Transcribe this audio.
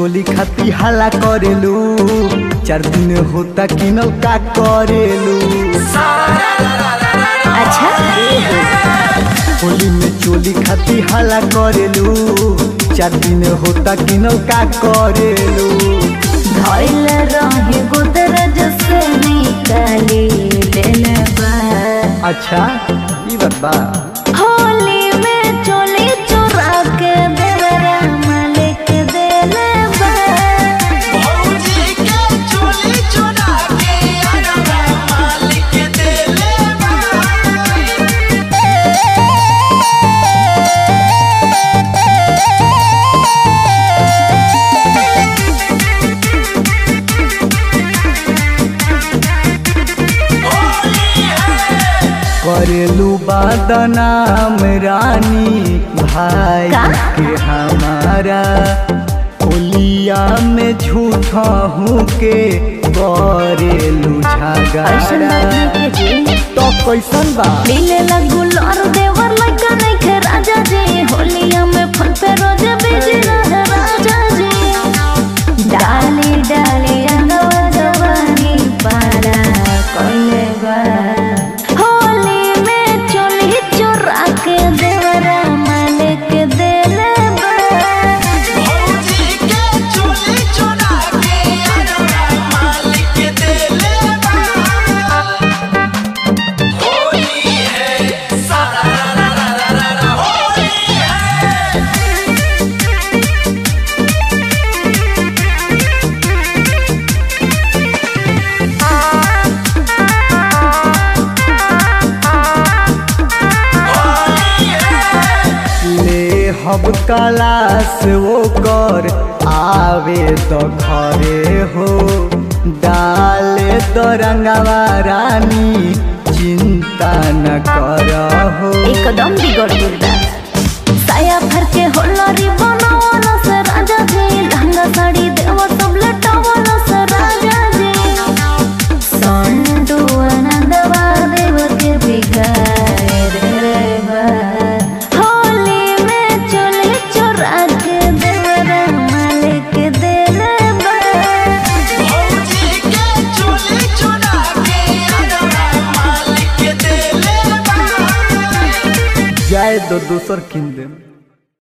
चोली खाती हाला करेलू चार दिन होता किनल का करेलू अच्छा होली में चोली खाती हाला करेलू चार दिन होता किनल का करेलू धइल रहे गोदरज से निकाली लेले बा अच्छा ई बात बा होली में चोली चोरा के देवरा मालिक देले बा करेलू बदनाम रानी भाई का? के हमारा होलिया में झूठा हूँ के करेलू ऐसन झगड़ा बात नहीं के जी तो कैसन बा मिले लगू लौर देवर लगा नहीं खे राजा जी होलिया में फल पे रोज बिजी रहे राजा जी डाली डाली अंगवा जवानी पारा कोइले बा होली में चोली चोरा के देवरा मालिक देले बा ले हब कलास वो कर आवे तो घरे हो डाले तो रंगवा रानी चिंता न कर हो एकदम बिगड़ गइल बा साया भर के होलरी बनावल से राजा जी लहंगा साड़ी देव सब लटावल से राजा जी संडू आनंदवा देव के बिगाड़े रे बा होली में चोली चोरा के देवरा मालिक देले बा जाए दो दूसर किन दे